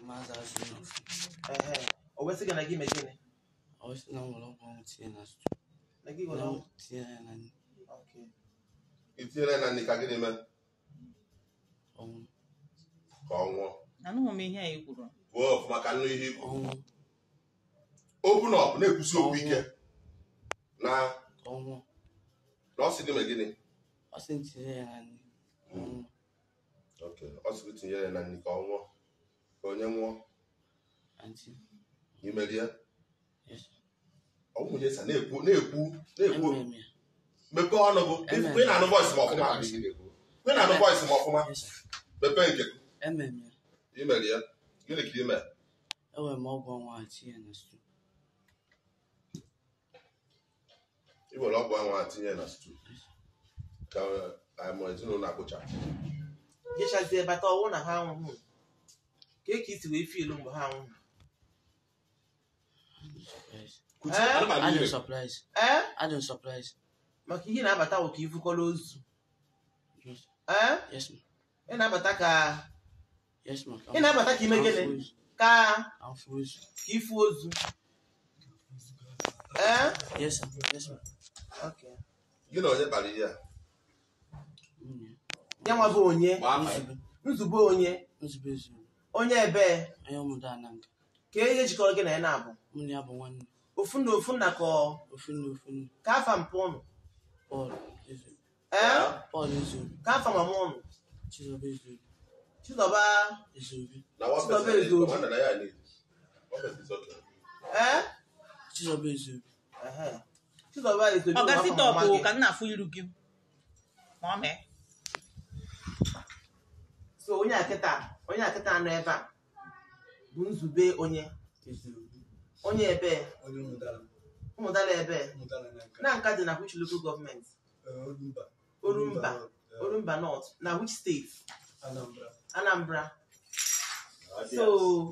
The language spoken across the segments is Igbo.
maazị azụ n'ofu ehe o wesị gị na gị mee gịnị ọ sị na m nwere ọgwụ ọnwụ tinye na stew na gị gwara na ọgwụ? tinye ya na nri Okay. itinyere na nri ka gịnị mee ọnwụ ka ọ nwụọ anụghị m ihe a i kwuru kwuo ọfụma ka nnu ihe ikwu ọnwụ okwu na ọbụ na-ekwusi okwu ike na ka ọ nwụọ na ọ sị gị mee gịnị ọ sị m tinye ya na nri ọnwụ Ok, ọ sị gị tinyere na nri ka ọ nwụọ ka onye nwụọ anti imerie yes ọ nwunye sa na-ekwu na-ekwu na-ekwu emere m ya mepee ọnụ bụ Amen. kwe na-anụ voice ma ọfụma kwe na-anụ voice ma ọfụma yes sir mepee nke emere m ya imerie gịnị ka ime enwere m ọgwụ ọnwụ a tinye na stew i were ọgwụ anwụ a tinye na stew ka anyị ezinụlọ akpụcha jechazie bata ọwụ na ha anwụghị ka ka isi wee fielu mgbe ha anwụghị surprise Kuchi, Eh? anụmanụ adị niile. m surprise ee adị m surprise maka ihe na-abata wụ ka ifukọrọ ozu yes ee yes ma ị na-abata ka yes ma ị na-abata ka ime gịnị ka afụ ozu ka ifu ozu ee yes sir yes ma Okay. gị na onye kpara ihe a nwunye ya nwa bụ onye gbaa afa ya. nzube nzube onye nzube ezuru onye ebee onye ụmụda ananga ka ihe jikọrọ gị na ya na-abụ mụ na ya bụ nwanne ofu na ofu nna ka ọ- ofu nne ofu nne ka afa mpụ ụnụ Pọl ezuru ee Pọl ezuru ka afa mama ụnụ Chizoba ezuru chizọba ezuru na one Chizoba person ezu. nwanne na ya need. One person is okay. ee Chizoba ezuru ehe. chizọba ezobi ọ bụ gasị afa tọpụ mama gị. ka m na-afụ iru gị ma ọ mee so onye akịta onye akịta nọ ebe a bụ nzube onye ezuru onye ebe onye mụtara ụmụdala ebe mụtara na nka na nka dị na which local government Olumba Olumba. eh, Olumba North na which state Anambra Anambra so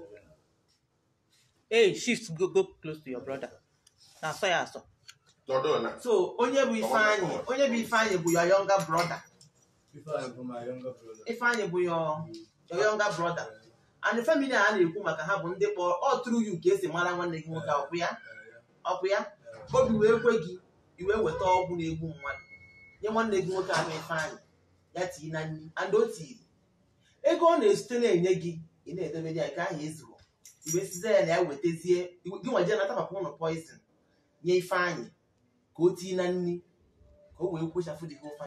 hey shift go go close to your brother na asọ ya asọ Nọdụ na. so onye bụ Ifeanyị onye bụ Ifeanyị bụ your younger brother Ifeanyị bụ my younger brother Ifeanyị bụ your your younger brother and the family a na-ekwu maka ha bụ ndị kpọrọ ọ tụrụ you ka esi mara nwanne gị nwoke ọkwụ ya Eh, ọkwụ ya eh, obi wee kwe gị iwe weta ọgwụ na-egbu mmadụ nye nwanne gị nwoke ahụ Ifeanyị ya tii na nri and o tiri ego ọ na-esite na-enye gị ị na-edebere ya nke ahụ ezuru iwe size ya na ya wetazie gị nwaje nata papa ụnụ poizin nye Ifeanyị ka o tii na nri ka o wee kwochafụ dị gị ofe